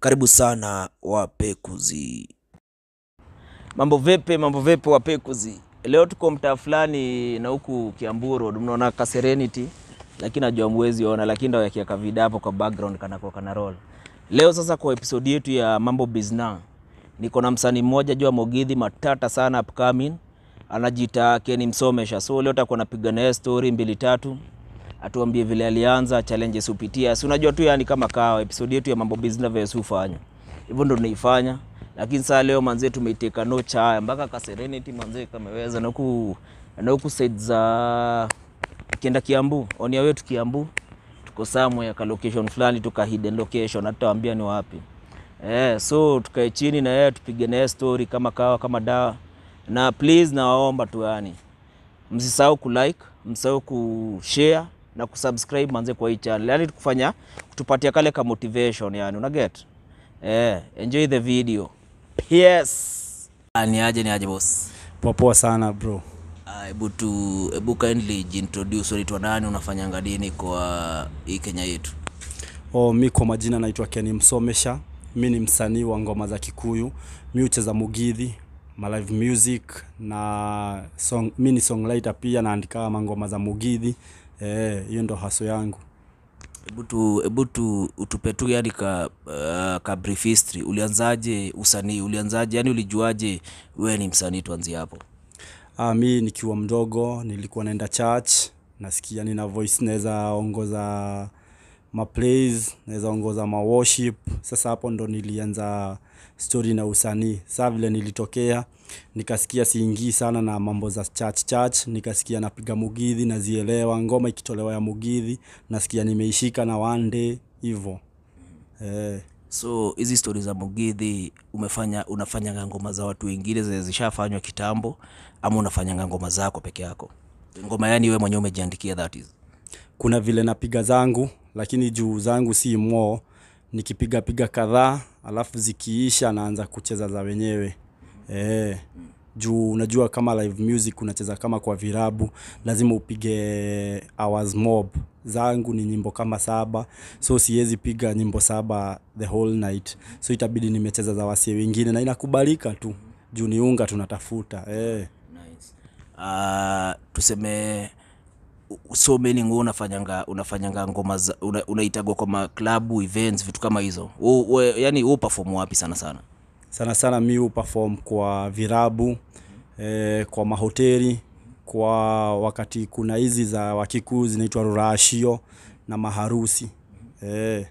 Karibu sana wapekuzi. Mambo vipi, mambo vipi wapekuzi? Leo tuko mtaa fulani na huku Kiambu Road, mnaona ka Serenity, lakini najua mwezi ona, lakini ndio yakiweka vida hapo kwa background kana kwa kana roll. Leo sasa kwa episode yetu ya mambo bizna, niko na msanii mmoja jua Mogidhi matata sana upcoming, anajiita Kenny Msomesha. So leo takuwa napiga naye story mbili tatu atuambie vile alianza challenges upitia. Si unajua tu yani kama kawa episode yetu ya mambo business vile hufanya. Hivyo ndo tunaifanya. Lakini saa leo manzee tumeiteka no cha mpaka ka Serenity manzee kameweza na huku na huku side za kienda Kiambu, on your way to Kiambu. Tuko somewhere ka location fulani tuka hidden location hata waambia ni wapi. Eh, so tukae chini na yeye tupige naye story kama kawa kama dawa. Na please nawaomba tu yani msisahau kulike, msisahau kushare na kusubscribe manze kwa hii channel, yani kufanya kutupatia kale ka motivation yani, una get eh, enjoy the video. Yes, Ah, ni aje ni aje boss. Poa sana bro. Ah, Hebu tu hebu kindly jintroduce, unaitwa nani, unafanyanga nini kwa hii Kenya yetu? Oh, mi kwa majina naitwa Kenny Msomesha. Mi ni msanii wa ngoma za Kikuyu. Mi hucheza mugidhi, ma live music na song, mi ni songwriter pia naandika mangoma za mugidhi. Eh, hiyo ndo haso yangu. Hebu tu hebu tu utupe tu yani ka, uh, ka brief history. Ulianzaje usanii? Ulianzaje yani, ulijuaje wewe ni msanii? Tuanzie hapo. Ah, mi nikiwa mdogo nilikuwa naenda church, nasikia nina voice naweza ongoza ma plays, naweza ongoza ma worship. Sasa hapo ndo nilianza story na usanii. Sasa vile nilitokea nikasikia siingii sana na mambo za church church, nikasikia napiga mugidhi nazielewa, ngoma ikitolewa ya mugidhi nasikia nimeishika na one day hivyo. Eh, So hizi stori za Mugithi umefanya unafanyanga ngoma za watu wengine zenye zishafanywa kitambo, ama unafanyanga ngoma zako peke yako? Ngoma yani wewe mwenyewe umejiandikia, that is. kuna vile napiga zangu lakini juu zangu si mo nikipiga piga kadhaa alafu zikiisha naanza kucheza za wenyewe e, juu unajua kama live music unacheza kama kwa virabu lazima upige hours mob zangu ni nyimbo kama saba so siwezi piga nyimbo saba the whole night so itabidi nimecheza za wasie wengine na inakubalika tu juu ni unga tunatafuta e. Nice. Uh, tuseme u- so many nguo unafanyanga unafanyanga ngoma za una, unaitagwa kwa maklabu events vitu kama hizo. U, we, yani wewe perform wapi sana sana? sana sana mi huperform kwa virabu eh, kwa mahoteli kwa wakati kuna hizi za wakikuu zinaitwa rurashio na maharusi eh,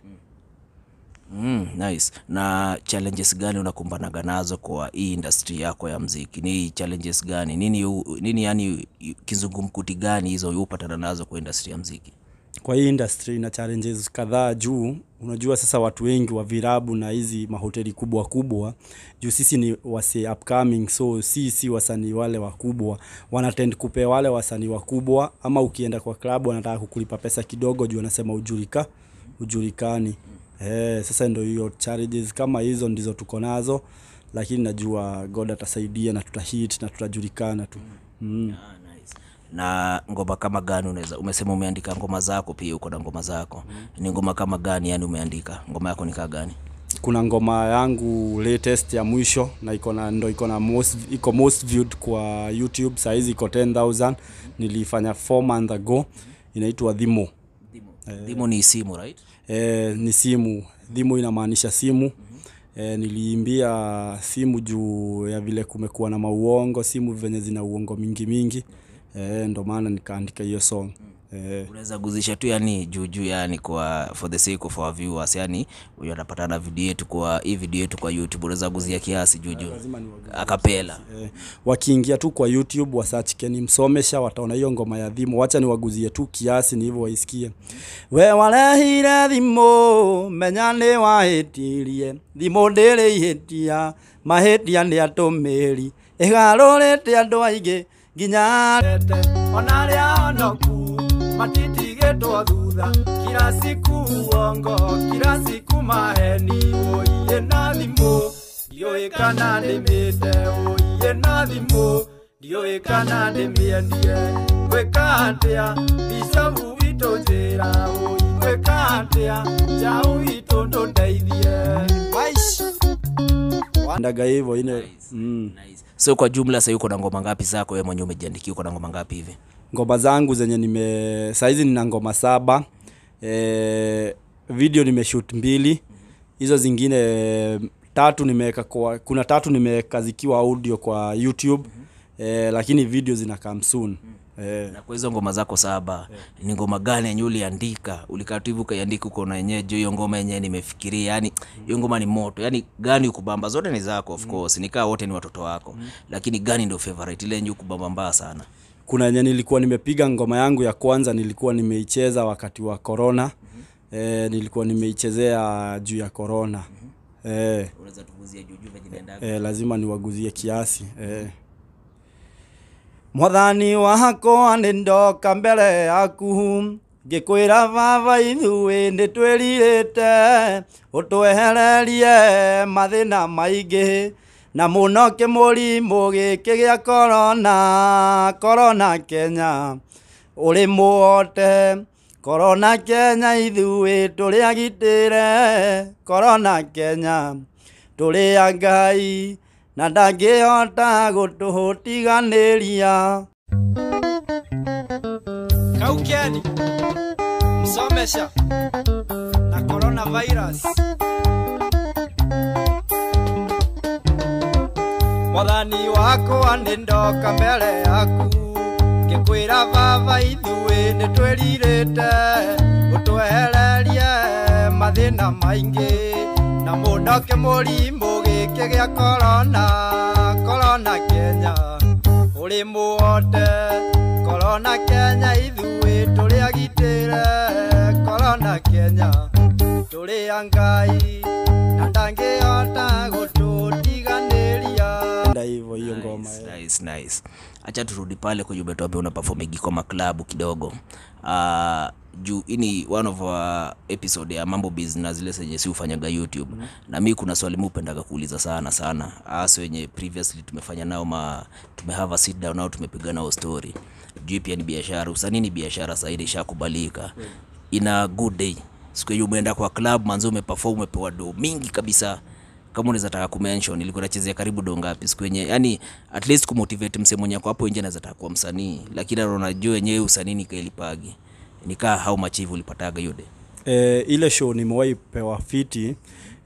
Mm, nice. Na challenges gani unakumbanaga nazo kwa hii industry yako ya mziki? Ni challenges gani? Nini u- nini yani kizungumkuti gani hizo upatana nazo kwa industry ya mziki? kwa hii industry na challenges kadhaa juu unajua sasa watu wengi wa virabu na hizi mahoteli kubwa kubwa juu sisi ni wase upcoming so sisi wasanii wale wakubwa wanatend kupea wale wasanii wakubwa ama ukienda kwa klabu wanataka kukulipa pesa kidogo juu wanasema ujulika ujulikani eh, sasa ndio hiyo challenges kama hizo ndizo tuko nazo lakini najua god atasaidia na tutahit na tutajulikana tu mm. Ah, nice. Na ngoma kama gani unaweza umesema umeandika ngoma zako pia uko na ngoma zako. Ni ngoma kama gani yani umeandika? Ngoma yako ni kaa gani? kuna ngoma yangu latest ya mwisho na iko na ndo iko na most iko most viewed kwa YouTube saa hizi iko 10000 nilifanya 4 month ago inaitwa Dhimo Dhimo. Dhimo ni simu, right? e, ni simu Dhimo inamaanisha simu e, niliimbia simu juu ya vile kumekuwa na mauongo simu venye zina uongo mingi mingi e, ndo maana nikaandika hiyo song e, Unaweza guzisha tu yani juu juu yani kwa for the sake of our viewers yani huyo anapatana video yetu kwa hii video yetu kwa YouTube unaweza guzia kiasi juu juu. Akapela. Eh, wakiingia tu kwa YouTube wasearch Kenny Msomesha wataona hiyo ngoma ya Dhimo. Wacha niwaguzie tu kiasi ni hivyo waisikie. We warehire thimo menya nĩ wahĩtirie thimo ndĩrĩ ihĩtia mahĩtia nĩ atũmĩri ĩgarũrĩte andũ aingĩ nginya tete ona arĩa onoku matitigĩtwo thutha kila siku uongo kila siku maheni ũiye na thimũ ndiũĩ kana ndĩmĩte ũiye na thimũ ndiũĩ kana ndĩmĩendie gwĩka atĩa bicobu witũ njĩra ũi gwĩka atĩa njaũ witũ ndũndeithie ndaga hivyo ine Nice. mm. Nice. So kwa jumla sasa uko na ngoma ngapi zako wewe mwenyewe umejiandikia uko na ngoma ngapi hivi? ngoma zangu zenye nime saizi nina ngoma saba e, video nimeshoot mbili hizo zingine eh, tatu nimeweka kwa kuna tatu nimeweka zikiwa audio kwa youtube e, lakini video zina come soon e, Na kwa hizo ngoma zako saba ni ngoma gani yenye uliandika? Ulikaa tu hivi ukaiandika uko na yenyewe juu hiyo ngoma yenyewe nimefikiria, yani hiyo ngoma ni moto. Yani gani ukubamba? Zote ni zako of course. Nikaa wote ni watoto wako. Lakini gani ndio favorite ile yenye ukubamba mbaya sana? kuna yenye nilikuwa nimepiga ngoma yangu ya kwanza nilikuwa nimeicheza wakati wa corona e, nilikuwa nimeichezea juu ya corona e, Unaweza tuguzia juu juu venye inaenda. e, lazima niwaguzie kiasi e. mwathani wakwa nĩ ndoka mbere yaku ngĩkwĩra baba ithuĩ nĩ twĩrirĩte ũtwehererie mathĩna maingĩ na mũno kĩmũrimũ gĩkĩ gĩa korona korona kenya ũrĩ muote korona kenya ithuĩ tũrĩ agitĩre korona kenya tũrĩ a ngai na ndangĩhota gũtũtiganĩria kaukeni msomesha na coronavirus mwathani wakwa nĩ ndoka mbere yaku ngĩkwĩra baba ithuĩ nĩ twĩrirĩte ũtwehererie mathĩna maingĩ na mũndoke mũrimũ gĩkĩ gĩa korona korona kenya ũrĩ muote korona kenya ithuĩ tũrĩ agitĩre korona kenya tũrĩ a ngai na ndangĩhota gũtũtiganĩria nda hivyo hiyo ngoma Nice, eh. nice, nice. Acha turudi pale kwenye umetuambia una perform Gikoma Club kidogo. Uh, juu ini one of our episode ya mambo business zile zenye si ufanyaga YouTube mm -hmm. na mi kuna swali mi upendaga kuuliza sana sana hasa wenye previously tumefanya nao ma tumehave a sit down nao tumepiga nao story juu pia ni biashara usanii ni biashara saidi ishakubalika ina good day siku hiyo umeenda kwa club manzo umeperform umepewa do mingi kabisa kama unaweza taka kumention ilikuwa nachezea karibu do ngapi siku yenye yani at least kumotivate msee mwenye ako hapo nje anaweza taka kuwa msanii lakini anaona juu yenyewe usanii nikailipagi nikaa how much hivi ulipataga hiyo day e, ile show nimewahi pewa fiti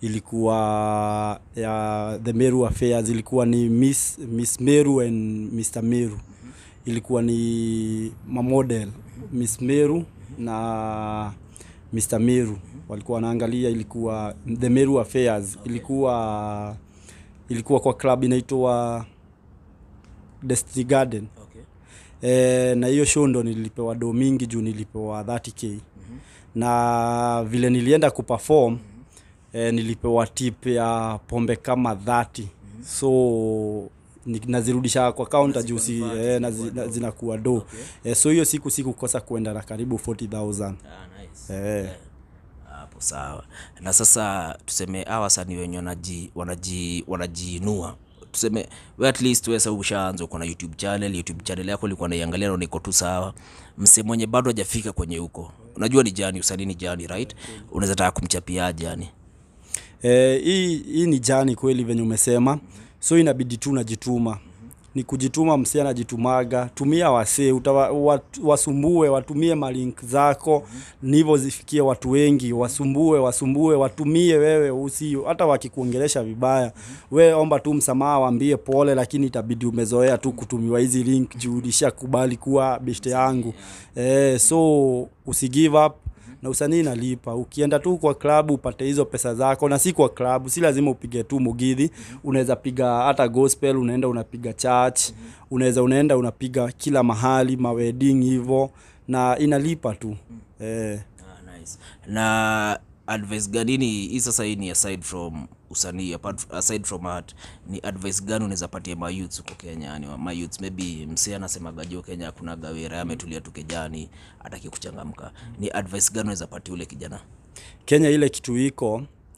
ilikuwa ya the Meru Affairs ilikuwa ni Miss, Miss Meru and Mr Meru ilikuwa ni mamodel Miss Meru na Mr Meru walikuwa wanaangalia ilikuwa the Meru Affairs ilikuwa ilikuwa kwa club inaitwa Destiny Garden okay. e, na hiyo show ndo nilipewa do mingi juu nilipewa 30k mm-hmm. na vile nilienda kuperform mm-hmm. e, nilipewa tip ya pombe kama 30 mm-hmm. so ni- nazirudisha kwa kaunta juu si e, nazi, na, zinakuwa do okay. e, so hiyo siku sikukosa kuenda na karibu 40000 ah, nice. Eh. hapo sawa na sasa tuseme hawa wasanii wenye wanaji wanaji wanajiinua tuseme we at least wewe sasa ushaanza uko na youtube channel youtube channel yako ilikuwa naiangalia na niko tu sawa mse mwenye bado hajafika kwenye huko unajua ni jani usanii ni jani right unaweza taka kumchapiaje yani Eh, hii hii ni jani kweli venye umesema so inabidi tu najituma ni kujituma msee anajitumaga tumia wasee utawa- wat- wasumbue watumie malink zako nivo zifikie watu wengi wasumbue wasumbue watumie wewe usi hata wakikuongelesha vibaya we omba tu msamaha waambie pole lakini itabidi umezoea tu kutumiwa hizi link juu ulishakubali kuwa beshte yangu eh, so usigive up na usanii inalipa ukienda tu kwa klabu upate hizo pesa zako na si kwa klabu si lazima upige tu mugidhi unaweza piga hata gospel unaenda unapiga church unaweza unaenda unapiga kila mahali mawedding hivyo na inalipa tu eh. Ah, nice. na advice gani ni hii sasa hii ni aside from usanii apart, aside from art ni advice gani unaweza patia mayouths huko kenya yani mayouths maybe msee anasemaga jo kenya hakuna gawira ametulia tu kejani ataki kuchangamka ni advice gani unaweza patia ule kijana kenya ile kitu iko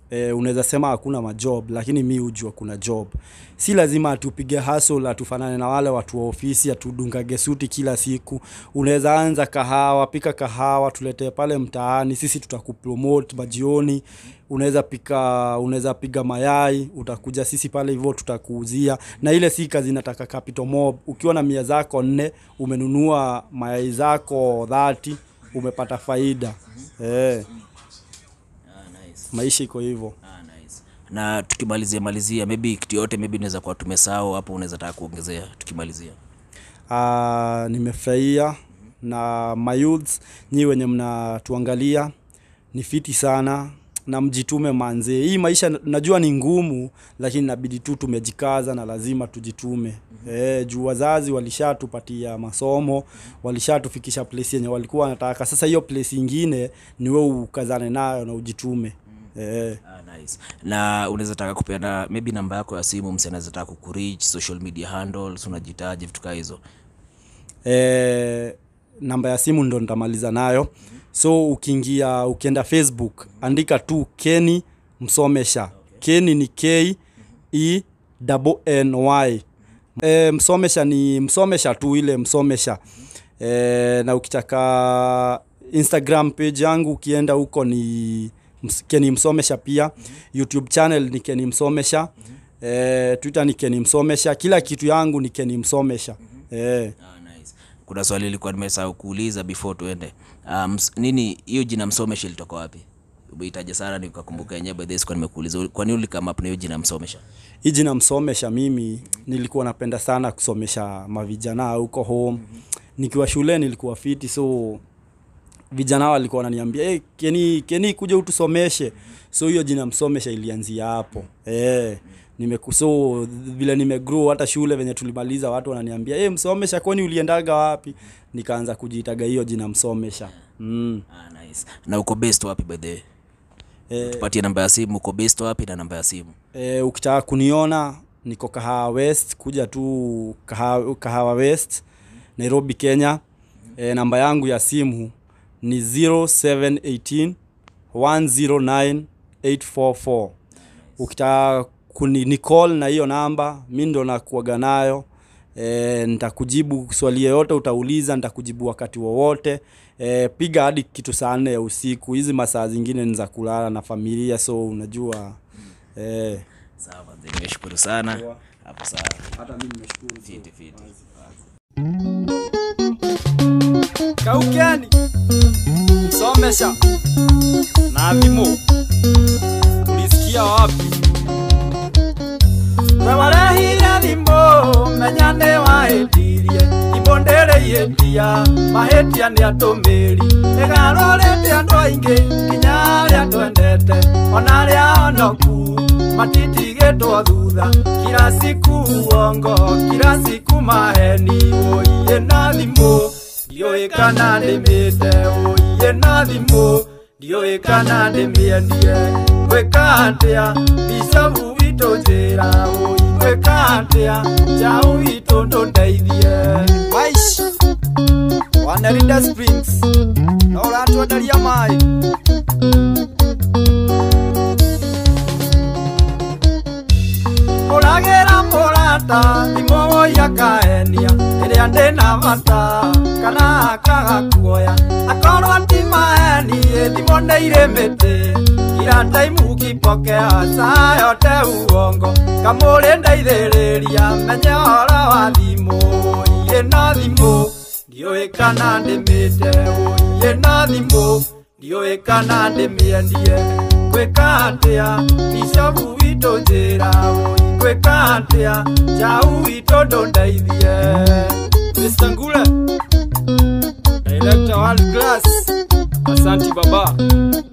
eh, unaweza sema hakuna majob lakini mi hujua kuna job si lazima atupige hustle atufanane na wale watu wa ofisi atudungage suti kila siku unaweza anza kahawa pika kahawa tuletee pale mtaani sisi tutakupromote majioni unaweza pika unaweza piga mayai utakuja sisi pale hivyo tutakuuzia na ile si kazi inataka capital mob ukiwa na mia zako nne umenunua mayai zako dhati umepata faida eh, Ah, nice. maisha iko hivyo Ah, nice. na tukimalizia malizia maybe kitu yote maybe inaweza kuwa tumesahau hapo unaweza taka kuongezea tukimalizia Ah, nimefurahia na mayouths nyi wenye mnatuangalia ni fiti sana na mjitume manze hii maisha na- najua ni ngumu lakini inabidi tu tumejikaza na lazima tujitume eh, juu wazazi walishatupatia masomo walishatufikisha place yenye walikuwa wanataka sasa hiyo place ingine ni we ukazane nayo na ujitume eh. Ah, nice. na unaweza taka kupeana maybe namba yako ya simu msi anaweza taka kukureach social media handles unajitaji vitu kaa hizo e, namba ya simu ndo nitamaliza nayo so ukiingia ukienda facebook andika tu keni msomesha keni ni k e double n y e, msomesha ni msomesha tu ile msomesha e, na ukitaka instagram page yangu ukienda huko ni ms- keni msomesha pia youtube channel ni keni msomesha e, twitter ni keni msomesha kila kitu yangu ni keni msomesha e. Ah, nice. kuna swali ilikuwa nimesahau kuuliza before tuende um, nini hiyo jina msomesha ilitoka wapi umeitaja sana nikakumbuka yenyewe by the way sikuwa nimekuuliza kwa nini ulikama hapo na hiyo jina msomesha hii jina msomesha mimi nilikuwa napenda sana kusomesha mavijana huko home nikiwa shule nilikuwa fiti so vijana walikuwa wananiambia hey, keni keni kuja utusomeshe so hiyo jina msomesha ilianzia hapo eh nimeku so vile nimegrow hata shule venye tulimaliza watu wananiambia hey, msomesha kwani uliendaga wapi nikaanza kujiitaga hiyo jina msomesha mm. ah, nice. na uko based wapi by the way eh, tupatie namba ya simu uko based wapi na namba ya simu E, ukitaka kuniona niko Kahawa West, kuja tu Kahawa, Kahawa West, Nairobi, Kenya. E, namba yangu ya simu ni 0718 109 844. Ukitaka kuni ni call na hiyo namba, mi ndo nakuaga nayo. E, nitakujibu swali yoyote utauliza, nitakujibu wakati wowote. E, piga hadi kitu saa nne ya usiku. Hizi masaa zingine ni za kulala na familia, so unajua eh, sawa manze, nimeshukuru sana hapo sawa hata mimi nimeshukuru. fiti fiti kaukeni somesha na thimo ulisikia wapi we warehire thimo menya nĩ wahĩtirie thimo ndĩrĩihĩtia mahĩtia nĩ atũmĩri ĩgarũrĩte andũ aingĩ nginya arĩa twendete ona arĩa onoku matitigĩtwo thutha kila siku uongo kila siku maheni ũiye na thimũ ndiũĩ kana ndĩmĩte ũiye na thimũ ndiũĩ kana ndĩmĩendie gwĩka atĩa bicobu witũ njĩra ũi gwĩka atĩa njaũ witũ ndũndeithie Waish, Wanelinde Springs no ũratwenderia maĩ ũragĩra mũrata thimũ woia kaenia ĩrĩa ndĩna bata kana akaga kuoya akorwo ti maheni thimũ nĩ irĩ mĩtĩ kila taimu ukipokea saa yote uongo kamũrĩ ndeithĩrĩria menye ũhoro wa thimũ iye na thimũ ndiũĩ kana ndĩmĩte ũiye na thimũ ndiũĩ kana ndĩmĩendie gwĩka atĩa bicobu witũ njĩra ũi gwĩka atĩa njaũ witũ ndũndeithie Mr. Ngule Director World Class Asanti baba